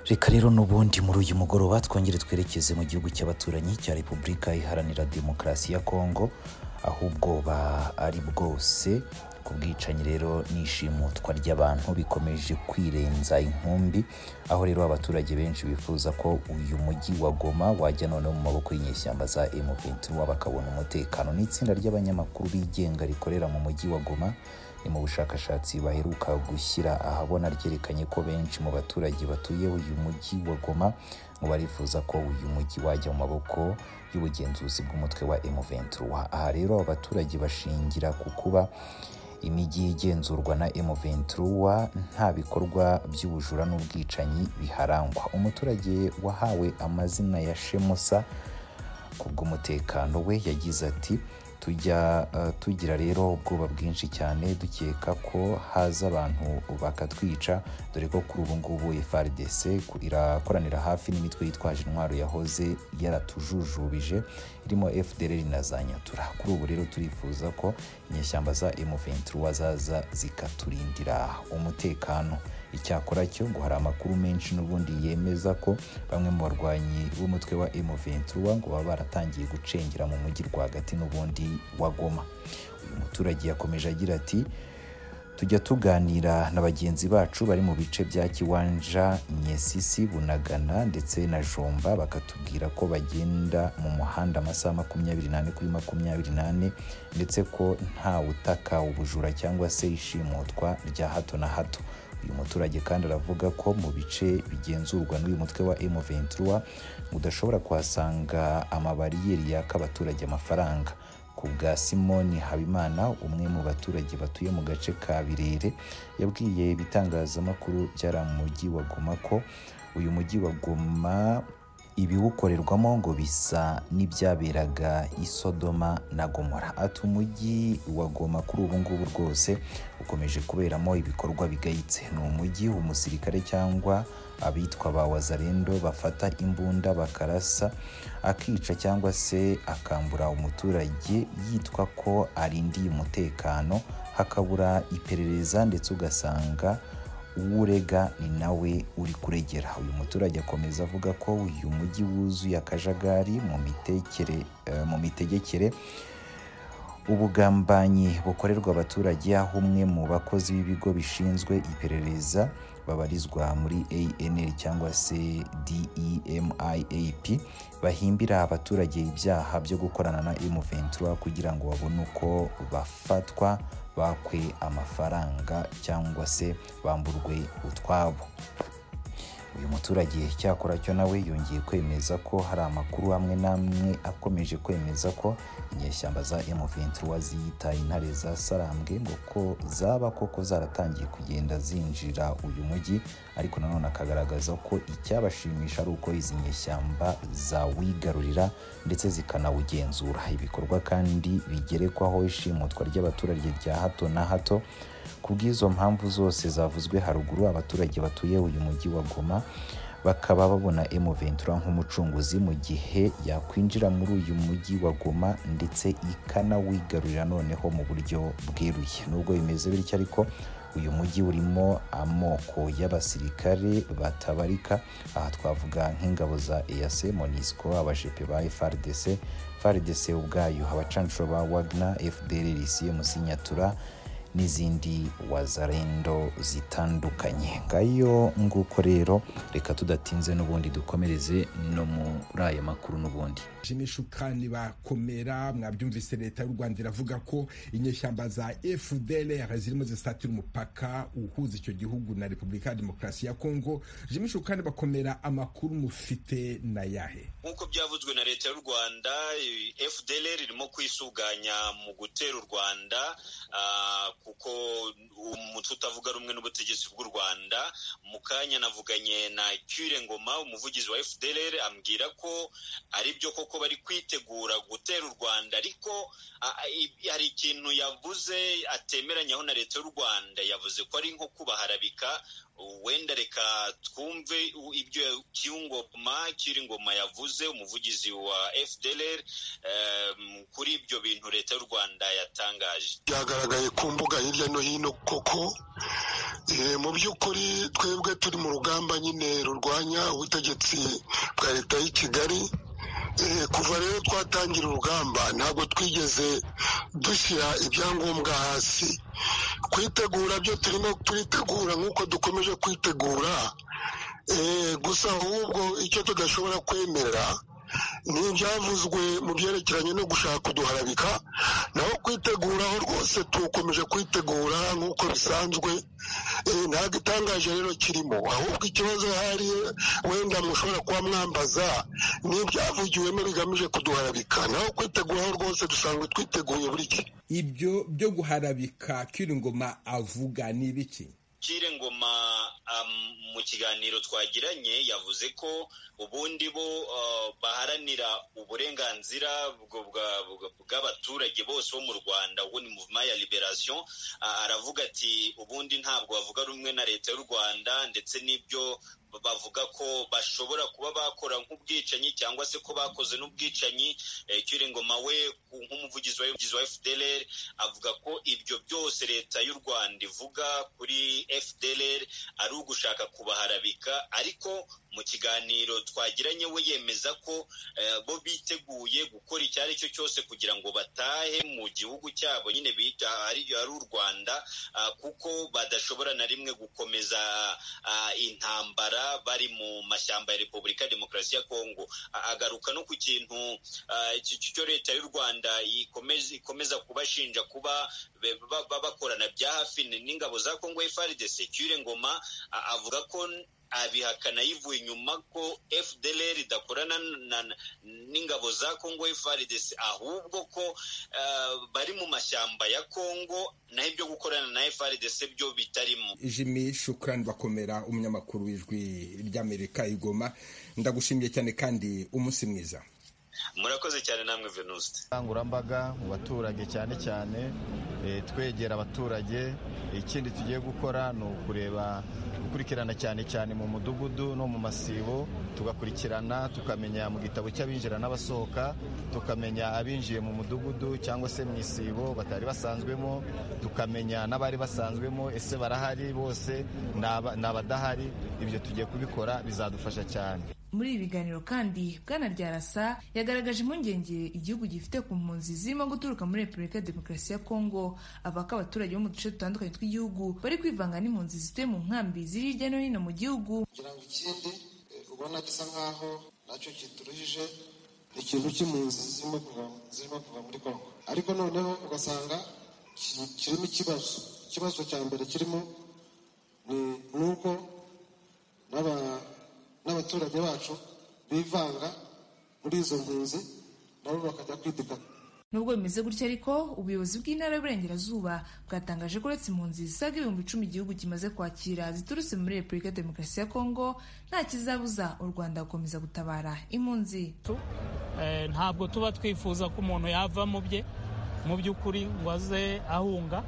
reka rero n'ubundi muri uyu mugoroba twongere twerekeze mu gihugu cy'abaturanyi cya repubulika iharanira demokarasi ya kongo aho ubwoba ari bwose ku bwicanyi rero n'ishimutwa ry'abantu bikomeje kwirenza inkumbi aho rero abaturage benshi bifuza ko uyu mujyi wa Goma wajya noneho mu maboko y'inyeshyamba za M23 bakabona umutekano n'itsinda ry'abanyamakuru bigenga rikorera mu mujyi wa Goma ni mu bushakashatsi baheruka gushyira ahabona ryerekanye ko benshi mu baturage batuye uyu mujyi wa Goma ngo barifuza ko uyu mujyi wajya mu maboko y'ubugenzuzi bw'umutwe wa M23 aha rero abaturage bashingira ku kuba imijyi igenzurwa na M23 nta bikorwa by'ubujura n'ubwicanyi biharangwa umuturage wahawe amazina ya Shemusa kubw'umutekano we yagize ati tujya tugira rero ubwoba bwinshi cyane dukeka ko haza abantu bakatwica dore ko kuri ubu ngubu FARDC irakoranira hafi n'imitwe yitwaje intwaro yahoze yaratujujubije irimo FDLR na za Nyatura kuri ubu rero turifuza ko inyeshyamba za M23 zaza zikaturindira umutekano icyakora cyo ngo hari amakuru menshi n'ubundi yemeza ko bamwe mu barwanyi b'umutwe wa M23 ngo baba baratangiye gucengera mu mujyi rwagati n'ubundi wa Goma uyu muturage yakomeje agira ati tujya tuganira na bagenzi bacu bari mu bice bya Kiwanja Nyesisi Bunagana ndetse na Jomba bakatubwira ko bagenda mu muhanda amasaha makumyabiri n'ane kuri makumyabiri n'ane ndetse ko nta utaka ubujura cyangwa se ishimutwa rya hato na hato uyu muturage kandi aravuga ko mu bice bigenzurwa n'uyu mutwe wa M23 udashobora kuhasanga amabariyeri yaka abaturage amafaranga ku bwa simoni habimana umwe mu baturage batuye mu gace ka birere yabwiye ibitangazamakuru byari mu mujyi wa goma ko uyu mujyi wa goma ibiwukorerwamo ngo bisa n'ibyaberaga i sodoma na gomora ati umujyi wa goma kuri ubu ngubu rwose ukomeje kuberamo ibikorwa bigayitse ni umujyi umusirikare cyangwa abitwa ba wazarendo bafata imbunda bakarasa akica cyangwa se akambura umuturage yitwa ko arindiye umutekano hakabura iperereza ndetse ugasanga uwurega ni nawe uri kuregera uyu muturage akomeza avuga ko uyu mujyi wuzuye akajagari mu mitegekere ubugambanyi bukorerwa abaturage aho umwe mu bakozi b'ibigo bishinzwe iperereza babarizwa muri anr cyangwa se demiap bahimbira abaturage ibyaha byo gukorana na m23 kugira ngo babone uko bafatwa bakwe amafaranga cyangwa se bamburwe utwabo uyu muturage cyakora cyo nawe yongeye kwemeza ko hari amakuru amwe n'amwe akomeje kwemeza ko inyeshyamba za M23 ziyita intare za Sarambwe ngo ko zaba koko zaratangiye kugenda zinjira uyu mujyi ariko nanone akagaragaza ko icyabashimisha ari uko izi nyeshyamba zawigarurira ndetse zikanawugenzura ibikorwa kandi bigerekwaho ishimutwa ry'abaturage rya hato na hato kubw'izo mpamvu zose zavuzwe haruguru abaturage batuye uyu mujyi wa Goma bakaba babona M23 nk'umucunguzi mu gihe yakwinjira muri uyu mujyi wa Goma ndetse ikanawigarurira noneho mu buryo bweruye nubwo bimeze bityo ariko uyu mujyi urimo amoko y'abasirikare batabarika aha twavuga nk'ingabo za EAC MONUSCO abashepe ba FARDC FARDC ubwayo abacanshuro ba Wagner FDLR CMC Nyatura n'izindi wazarendo zitandukanye ngayo nguko rero reka tudatinze n'ubundi dukomereze no muri aya makuru n'ubundi shukani bakomera mwabyumvise leta y'u rwanda iravuga ko inyeshyamba za fdlr zirimo zisatira umupaka uhuza icyo gihugu na repubulika ya demokarasi ya kongo shukani bakomera amakuru mufite na yahe nk'uko byavuzwe na leta y'u rwanda fdlr irimo kwisuganya mu gutera u rwanda kuko umutwe utavuga rumwe n'ubutegetsi bw'u rwanda mu kanya navuganye na cyure ngoma umuvugizi wa fdlr ambwira ko ari byo koko bari kwitegura gutera u rwanda ariko hari ikintu yavuze atemeranyaho na leta y'u rwanda yavuze ko ari nko kubaharabika wenda reka twumve ibyo cy'ingoma kiri ngoma yavuze umuvugizi wa fdr kuri ibyo bintu leta y'u rwanda yatangaje byagaragaye ku mbuga hirya no hino koko mu by'ukuri twebwe turi mu rugamba nyine rurwanya ubutegetsi bwa leta y'i kigali kuva rero twatangira urugamba ntabwo twigeze dushyira ibyangombwa hasi kwitegura byo turimo turitegura nk'uko dukomeje kwitegura gusa ahubwo icyo tudashobora kwemera ni ibyavuzwe mu byerekeranye no gushaka kuduharabika naho kwiteguraho rwose tukomeje kwitegura nk'uko bisanzwe ntabwo itangaje rero kirimo ahubwo ikibazo ahari wenda mushobora kuba mwambaza ni ibyavugiwemo bigamije kuduharabika naho kwiteguraho rwose dusanzwe twiteguye buri gihe ibyo byo guharabika kiringoma avuga ni ibiki kire ngoma mu kiganiro twagiranye yavuze ko ubundi bo baharanira uburenganzira bw'abaturage bose bo mu rwanda ubu ni muvuma ya liberasiyo aravuga ati ubundi ntabwo bavuga rumwe na leta y'u rwanda ndetse n'ibyo bavuga ko bashobora kuba bakora nk'ubwicanyi cyangwa se ko bakoze n'ubwicanyi ngoma we nk'umuvugizi wa fdr avuga ko ibyo byose leta y'u rwanda ivuga kuri fdr ari ugushaka kubaharabika ariko mu kiganiro twagiranye we yemeza ko bo biteguye gukora icyo ari cyo cyose kugira ngo batahe mu gihugu cyabo nyine bita ari u rwanda kuko badashobora na rimwe gukomeza intambara bari mu mashyamba ya repubulika ya demokarasi ya kongo agaruka no ku kintu cyo leta y'u rwanda ikomeza kubashinja kuba bakorana bya hafi n'ingabo za kongo frdc cyure ngoma avuga ko abihakana yivuye inyuma ko fdr idakorana n'ingabo za congo frdc ahubwo ko bari mu mashyamba ya congo naho ibyo gukorana na frdc byo bitarimo jimmy shukurani bakomera umunyamakuru w'ijwi ry'amerika igoma ndagushimiye cyane kandi umunsi mwiza murakoze cyane namwe venuste ubukangurambaga mu baturage cyane cyane twegera abaturage ikindi tugiye gukora ni ukureba gukurikirana cyane cyane mu mudugudu no mu masibo tugakurikirana tukamenya mu gitabo cy'abinjira n'abasohoka tukamenya abinjiye mu mudugudu cyangwa se mu isibo batari basanzwemo tukamenya n'abari basanzwemo ese barahari bose ni abadahari ibyo tugiye kubikora bizadufasha cyane muri ibi biganiro kandi bwana ryarasa yagaragaje impungenge igihugu gifite ku mpunzi zirimo guturuka muri repubulika ya demokarasi ya kongo avuga ko abaturage bo mu duce dutandukanye tw'igihugu bari kwivanga n'impunzi zituye mu nkambi ziri hirya no hino mu gihugu kugira ngo ikindi ubona gisa nk'aho nacyo kituruhije ikintu cy'impunzi zirimo kuva muri kongo ariko noneho ugasanga kirimo ikibazo ikibazo cya mbere kirimo ni uko n'aba n'abaturage bacu bivanga muri izo mpunzi nabo bakajya kwidikata nubwo bimeze gutya ariko ubuyobozi bw'intara y'uburengerazuba bwatangaje ko uretse impunzi zisaga ibihumbi icumi igihugu kimaze kwakira ziturutse muri repubulika ya demokarasi ya kongo nta kizabuza u rwanda gukomeza gutabara impunzi ntabwo tuba twifuza ko umuntu yava mu bye mu by'ukuri ngo aze ahunga